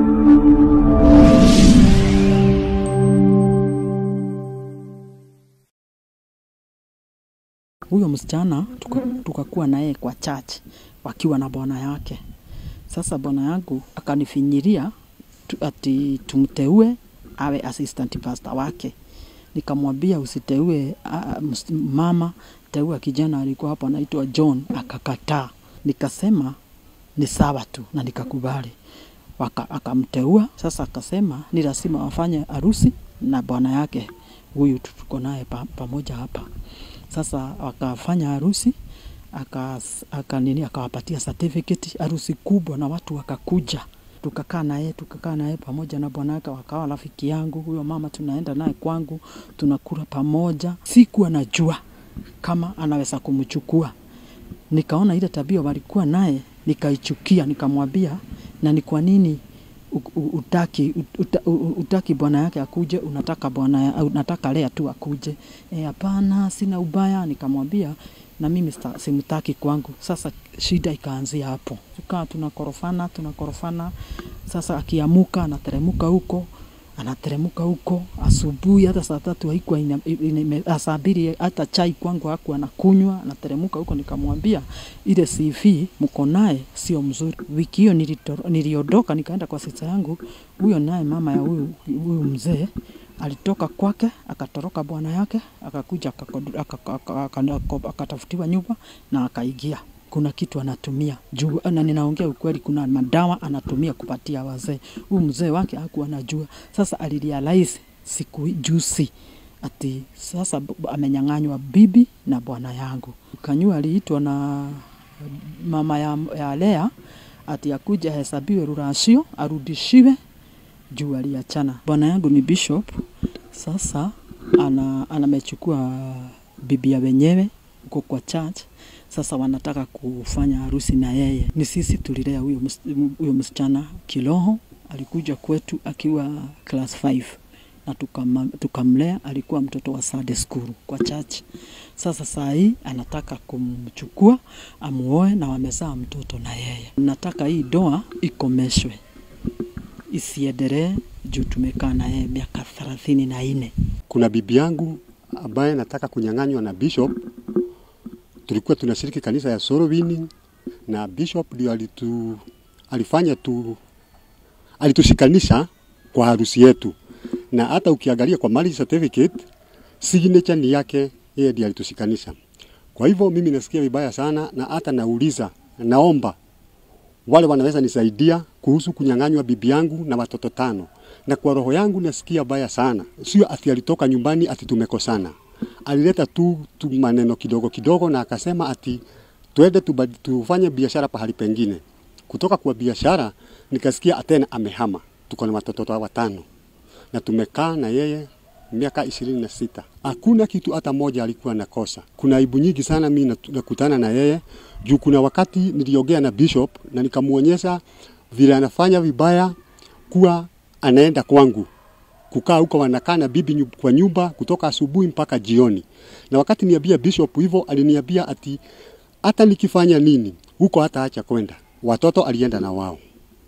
Huyo msichana tuka- tukakuwa na yeye kwa church wakiwa na bwana yake. Sasa bwana yangu akanifinyiria tu, ati tumteue awe assistant pastor wake. Nikamwambia usiteue ah, ms- mama, teua kijana alikuwa hapo anaitwa John. Akakataa. Nikasema ni sawa tu na nikakubali. Waka, akamteua sasa, akasema ni lazima wafanye harusi na bwana yake huyu tu- tuko naye pa, pamoja hapa. Sasa wakafanya harusi aka, aka nini akawapatia certificate, harusi kubwa na watu wakakuja, tukakaa naye tukakaa naye pamoja na bwana yake, wakawa rafiki yangu. Huyo mama tunaenda naye kwangu, tunakula pamoja. Sikuwa najua kama anaweza kumchukua nikaona ile tabia walikuwa naye nikaichukia, nikamwambia na ni kwa nini u- u- utaki, uta, u- utaki bwana yake akuje, unataka bwana ya- unataka Lea tu akuje? Eh, Hapana, sina ubaya. Nikamwambia na mimi sta- simtaki kwangu. Sasa shida ikaanzia hapo, tukaa tunakorofana tunakorofana. Sasa akiamuka anateremuka huko anateremuka huko asubuhi, hata saa tatu haikuwa ina- ina- ime- ah, saa mbili hata chai kwangu hakuwa anakunywa, anateremuka huko. Nikamwambia ile CV mko naye sio mzuri. Wiki hiyo nilito- niliondoka nikaenda kwa sista yangu, huyo naye mama ya huyu huyu mzee alitoka kwake akatoroka bwana yake akakuja akakodu- aka- aka- aka- akatafutiwa nyumba na akaingia kuna kitu anatumia juu, na ninaongea ukweli, kuna madawa anatumia kupatia wazee. Huyu mzee wake hakuwa anajua. Sasa alirealize siku juzi ati sasa b- amenyang'anywa bibi na bwana yangu. Kanyua aliitwa na mama ya, ya Lea ati akuja ahesabiwe rurashio arudishiwe juu aliachana. Bwana yangu ni bishop, sasa ana anamechukua bibi ya wenyewe huko kwa church. Sasa wanataka kufanya harusi na yeye. Ni sisi tulilea huyo mus- huyo msichana kiroho, alikuja kwetu akiwa class 5 na tukama- tukamlea, alikuwa mtoto wa Sunday school kwa church. Sasa saa hii anataka kumchukua amuoe na wamezaa mtoto na yeye. Nataka hii doa ikomeshwe isiendelee juu tumekaa na yeye miaka thelathini na nne. Kuna bibi yangu ambaye nataka kunyang'anywa na bishop. Tulikuwa tunashiriki kanisa ya Soul Winning na bishop ndio alitu, alifanya tu alitushikanisha kwa harusi yetu, na hata ukiangalia kwa marriage certificate signature ni yake, yeye ndiye alitushikanisha. Kwa hivyo mimi nasikia vibaya sana, na hata nauliza, naomba wale wanaweza nisaidia kuhusu kunyang'anywa bibi yangu na watoto tano, na kwa roho yangu nasikia baya sana. Sio ati alitoka nyumbani ati tumekosana, alileta tu, tu maneno kidogo kidogo, na akasema ati twende tuba- tufanye biashara pahali pengine. Kutoka kwa biashara nikasikia atena amehama. Tuko na watoto watano na tumekaa na yeye miaka ishirini na sita. Hakuna kitu hata moja alikuwa nakosa. Kuna aibu nyingi sana mimi natu- nakutana na yeye juu. Kuna wakati niliongea na bishop na nikamuonyesha vile anafanya vibaya, kuwa anaenda kwangu kukaa huko, wanakaa na bibi nyu- kwa nyumba kutoka asubuhi mpaka jioni. Na wakati niambia bishop hivyo, aliniambia ati hata nikifanya nini huko hata acha kwenda. Watoto alienda na wao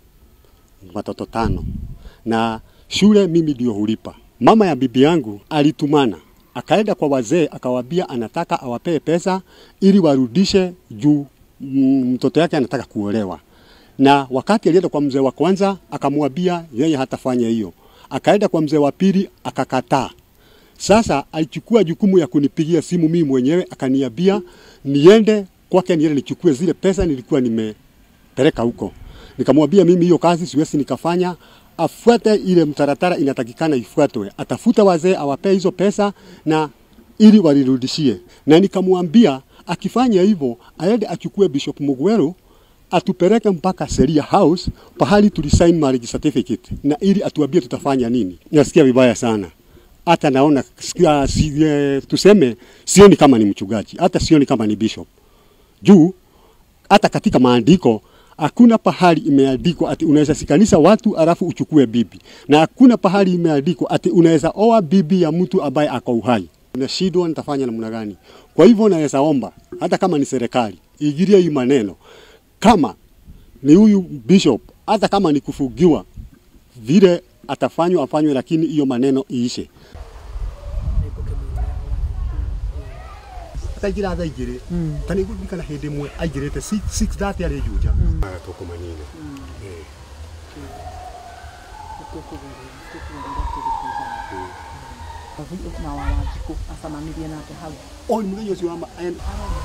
watoto tano na shule mimi ndio hulipa. Mama ya bibi yangu alitumana akaenda kwa wazee akawaambia anataka awapee pesa ili warudishe juu mm, mtoto yake anataka kuolewa. Na wakati alienda kwa mzee wa kwanza akamwambia yeye hatafanya hiyo, akaenda kwa mzee wa pili akakataa. Sasa alichukua jukumu ya kunipigia simu mimi mwenyewe, akaniambia niende kwake, niende nichukue zile pesa nilikuwa nimepeleka huko. Nikamwambia mimi hiyo kazi siwezi nikafanya, afuate ile mtaratara inatakikana ifuatwe, atafuta wazee awapee hizo pesa na ili walirudishie, na nikamwambia akifanya hivyo aende achukue Bishop Mugweru atupeleke mpaka Sheria House pahali tulisign marriage certificate, na ili atuambie tutafanya nini. Nasikia vibaya sana hata naona sikia, si, eh, tuseme sioni kama ni mchungaji, hata sioni kama ni bishop juu hata katika maandiko hakuna pahali imeandikwa ati unaweza sikanisha watu alafu uchukue bibi, na hakuna pahali imeandikwa ati unaweza oa bibi ya mtu ambaye ako uhai. Nashindwa nitafanya namna gani? Kwa hivyo naweza omba hata kama ni serikali igirie hii maneno, kama ni huyu bishop, hata kama ni kufugiwa vile atafanywa afanywe, lakini hiyo maneno iishe. ataingira thaa igiri ta nä guririkana hä ndä ĩmwe aingä rä te 630 arä njunja tåkå manine na wawanjiku acamanirie nake hau o må thenya å cio wa ma- en-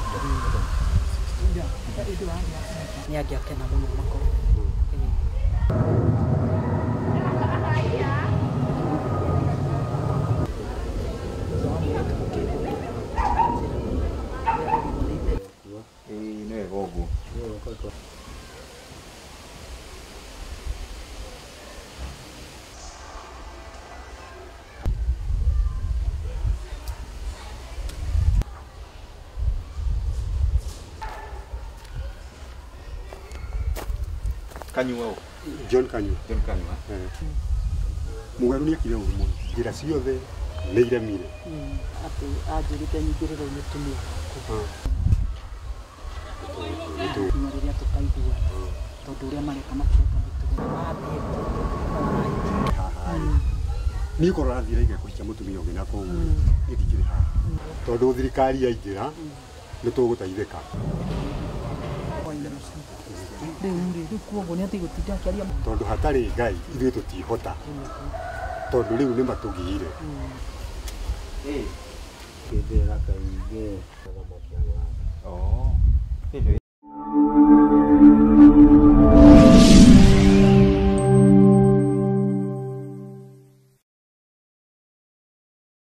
nä angäakena må no makorwo nä wega å guo kanyua å John Kanyu John kanyua må garå nä akire å ru må no njä ra ciothe nä iremire atä anjä rä te nyingä rä rä tumia nginya rä rä a tå kaigua tondå å rä a mareka matireka mä tugo niä korwo rathire ige kå hikia må tumia å ngä na koguo nä ndingä rä haha tondå thirikari yaingä ra nä tå gå teithä ka rä u rä rä u kuoguo nä atä gå tinda akä aria tondå hatarä ngai ithuä tå tihota tondå rä u nä matå giire hä ndä